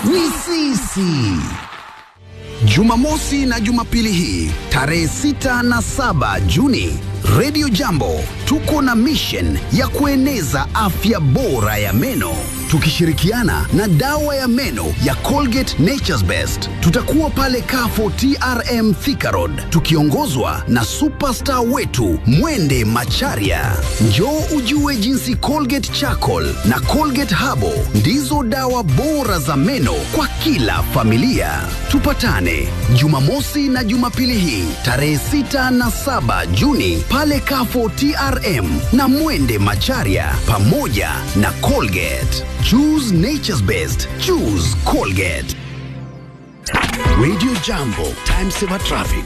ni sisi. Jumamosi na Jumapili hii tarehe 6 na 7 Juni, Radio Jambo tuko na mission ya kueneza afya bora ya meno tukishirikiana na dawa ya meno ya Colgate Nature's Best. Tutakuwa pale Kafo TRM Thika Road tukiongozwa na superstar wetu Mwende Macharia. Njoo ujue jinsi Colgate Charcoal na Colgate Habo ndizo dawa bora za meno kwa kila familia. Tupatane Jumamosi na Jumapili hii tarehe 6 na 7 Juni pale Kafo TRM na Mwende Macharia pamoja na Colgate. Choose nature's best. Choose Colgate. Radio Jambo, time saver traffic.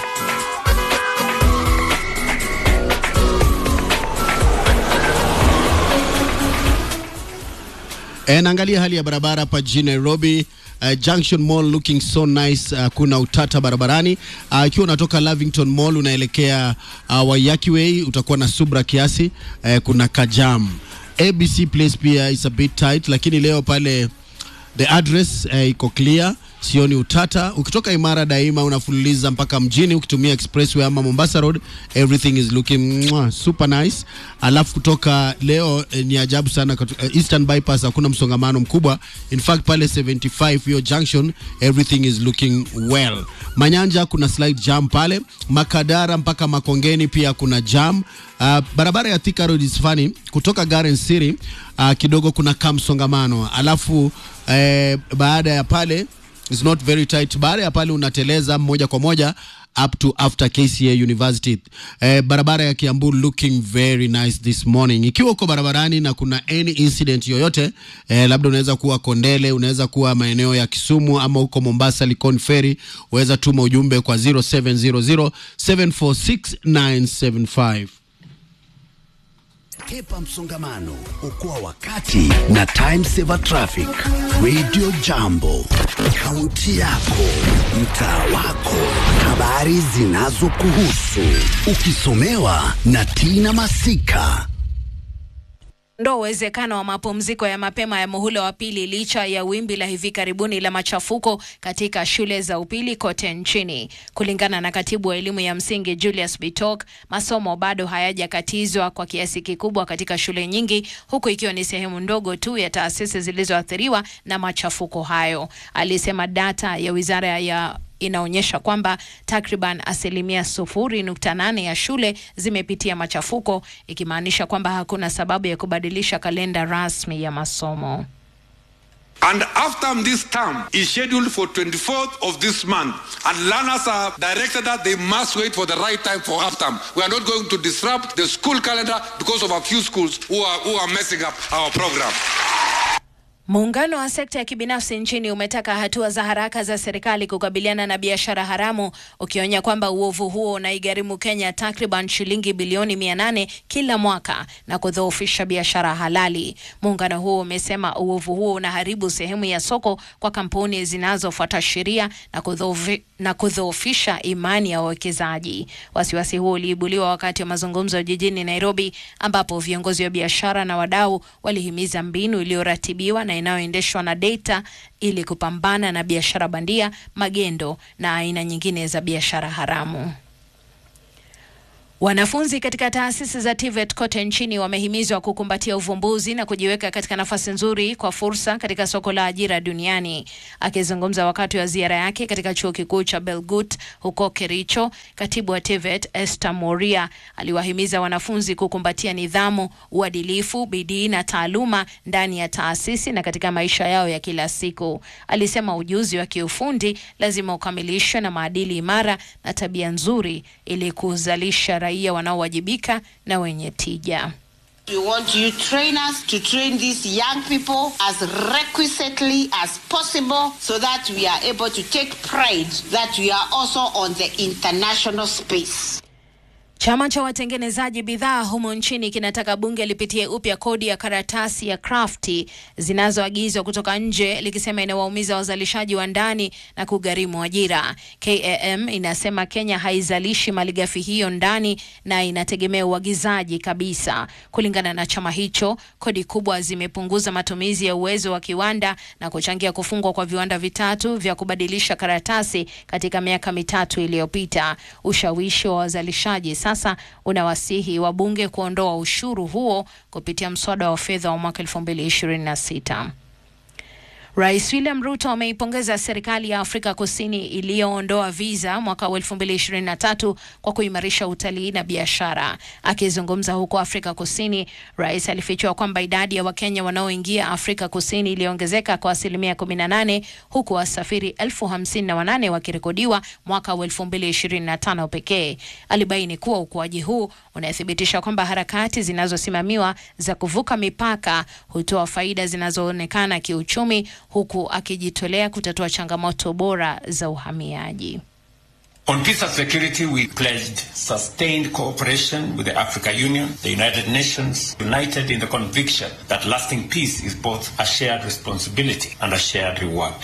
E, naangalia hali ya barabara hapa jijini Nairobi. Uh, Junction Mall looking so nice. Uh, kuna utata barabarani uh, ikiwa unatoka Lavington Mall unaelekea uh, Waiyaki Way utakuwa na subra kiasi. Uh, kuna kajam. ABC Place pia is a bit tight, lakini leo pale the address uh, iko clear, sioni utata. Ukitoka Imara Daima unafululiza mpaka mjini ukitumia expressway ama Mombasa Road, everything is looking mwah, super nice. Alafu kutoka leo eh, ni ajabu sana katu, eh, Eastern Bypass hakuna msongamano mkubwa. In fact pale 75 hiyo junction everything is looking well. Manyanja kuna slight jam pale, Makadara mpaka Makongeni pia kuna jam. Uh, barabara ya Thika Road is funny kutoka Garden City uh, kidogo kuna kamsongamano alafu eh, baada ya pale is not very tight. Baada ya pale unateleza moja kwa moja up to after KCA University. Eh, barabara ya Kiambu looking very nice this morning. Ikiwa uko barabarani na kuna any incident yoyote eh, labda unaweza kuwa Kondele, unaweza kuwa maeneo ya Kisumu ama huko Mombasa Likon Ferry, unaweza tuma ujumbe kwa 0700 746 Kepa msongamano, okoa wakati na time saver traffic. Radio Jambo, kaunti yako, mtaa wako, habari zinazokuhusu, ukisomewa na Tina Masika. ndo uwezekano wa mapumziko ya mapema ya muhula wa pili licha ya wimbi la hivi karibuni la machafuko katika shule za upili kote nchini. Kulingana na katibu wa elimu ya msingi Julius Bitok, masomo bado hayajakatizwa kwa kiasi kikubwa katika shule nyingi, huku ikiwa ni sehemu ndogo tu ya taasisi zilizoathiriwa na machafuko hayo. Alisema data ya wizara ya inaonyesha kwamba takriban asilimia sufuri nukta nane ya shule zimepitia machafuko, ikimaanisha kwamba hakuna sababu ya kubadilisha kalenda rasmi ya masomo. And after this term is scheduled for 24th of this month, and learners are directed that they must wait for the right time for half term. We are not going to disrupt the school calendar because of a few schools who are, who are messing up our program. Muungano wa sekta ya kibinafsi nchini umetaka hatua za haraka za serikali kukabiliana na biashara haramu, ukionya kwamba uovu huo unaigharimu Kenya takriban shilingi bilioni mia nane kila mwaka na kudhoofisha biashara halali. Muungano huo umesema uovu huo unaharibu sehemu ya soko kwa kampuni zinazofuata sheria na kudhoofi- na kudhoofisha imani ya wawekezaji. Wasiwasi huo uliibuliwa wakati wa mazungumzo jijini Nairobi, ambapo viongozi wa biashara na wadau walihimiza mbinu iliyoratibiwa na inayoendeshwa na data ili kupambana na biashara bandia, magendo na aina nyingine za biashara haramu. Wanafunzi katika taasisi za TVET kote nchini wamehimizwa kukumbatia uvumbuzi na kujiweka katika nafasi nzuri kwa fursa katika soko la ajira duniani. Akizungumza wakati wa ziara yake katika chuo kikuu cha Belgut huko Kericho, katibu wa TVET Esther Moria aliwahimiza wanafunzi kukumbatia nidhamu, uadilifu, bidii na taaluma ndani ya taasisi na katika maisha yao ya kila siku. Alisema ujuzi wa kiufundi lazima ukamilishwe na maadili imara na tabia nzuri ili kuzalisha raia wanaowajibika na wenye tija. We want you trainers to train these young people as requisitely as possible so that we are able to take pride that we are also on the international space. Chama cha watengenezaji bidhaa humo nchini kinataka bunge lipitie upya kodi ya karatasi ya krafti zinazoagizwa kutoka nje likisema inawaumiza wazalishaji wa ndani na kugharimu ajira. KAM inasema Kenya haizalishi malighafi hiyo ndani na inategemea uagizaji kabisa. Kulingana na chama hicho, kodi kubwa zimepunguza matumizi ya uwezo wa kiwanda na kuchangia kufungwa kwa viwanda vitatu vya kubadilisha karatasi katika miaka mitatu iliyopita. Ushawishi wa wazalishaji sasa unawasihi wabunge kuondoa ushuru huo kupitia mswada wa fedha wa mwaka 2026. Rais William Ruto ameipongeza serikali ya Afrika Kusini iliyoondoa visa mwaka wa 2023 kwa kuimarisha utalii na biashara. Akizungumza huko Afrika Kusini, rais alifichua kwamba idadi ya Wakenya wanaoingia Afrika Kusini iliongezeka kwa asilimia 18 huku wasafiri elfu hamsini na wanane wakirekodiwa mwaka wa 2025 pekee. Alibaini kuwa ukuaji huu unathibitisha kwamba harakati zinazosimamiwa za kuvuka mipaka hutoa faida zinazoonekana kiuchumi huku akijitolea kutatua changamoto bora za uhamiaji. On peace and security, we pledged sustained cooperation with the Africa Union, the United Nations, united in the conviction that lasting peace is both a shared responsibility and a shared reward.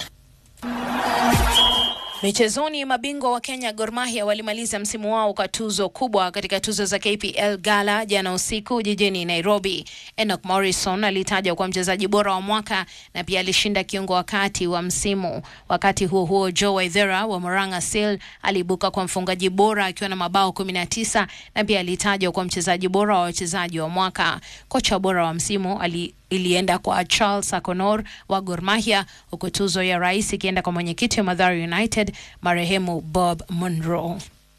Michezoni, mabingwa wa Kenya Gor Mahia walimaliza msimu wao kwa tuzo kubwa katika tuzo za KPL Gala jana usiku jijini Nairobi. Enoch Morrison alitajwa kwa mchezaji bora wa mwaka na pia alishinda kiungo wa kati wa msimu. Wakati huo huo, Joe Waithera wa Murang'a Seal aliibuka kwa mfungaji bora akiwa na mabao 19 na pia alitajwa kwa mchezaji bora wa wachezaji wa mwaka. Kocha bora wa msimu ali ilienda kwa Charles Akonor wa Gor Mahia, huku tuzo ya rais ikienda kwa mwenyekiti wa Mathare United marehemu Bob Monroe.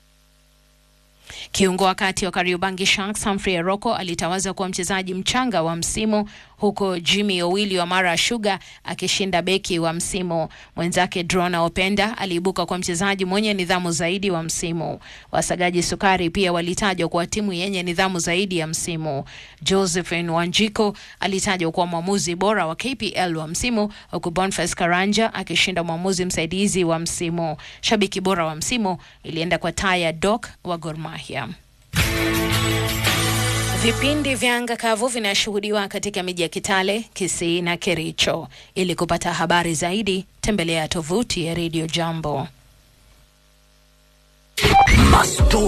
Kiungo wa kati wa Kariobangi Sharks Humphrey Aroko alitawazwa kuwa mchezaji mchanga wa msimu huku Jimmy Owili wa Mara Sugar akishinda beki wa msimu. Mwenzake Drona Openda aliibuka kwa mchezaji mwenye nidhamu zaidi wa msimu. Wasagaji Sukari pia walitajwa kuwa timu yenye nidhamu zaidi ya msimu. Josephine Wanjiko alitajwa kuwa mwamuzi bora wa KPL wa msimu, huku Boniface Karanja akishinda mwamuzi msaidizi wa msimu. Shabiki bora wa msimu ilienda kwa Taya Doc wa Gor Mahia. Vipindi vya anga kavu vinashuhudiwa katika miji ya Kitale, Kisii na Kericho. Ili kupata habari zaidi, tembelea tovuti ya Radio Jambo. Mastori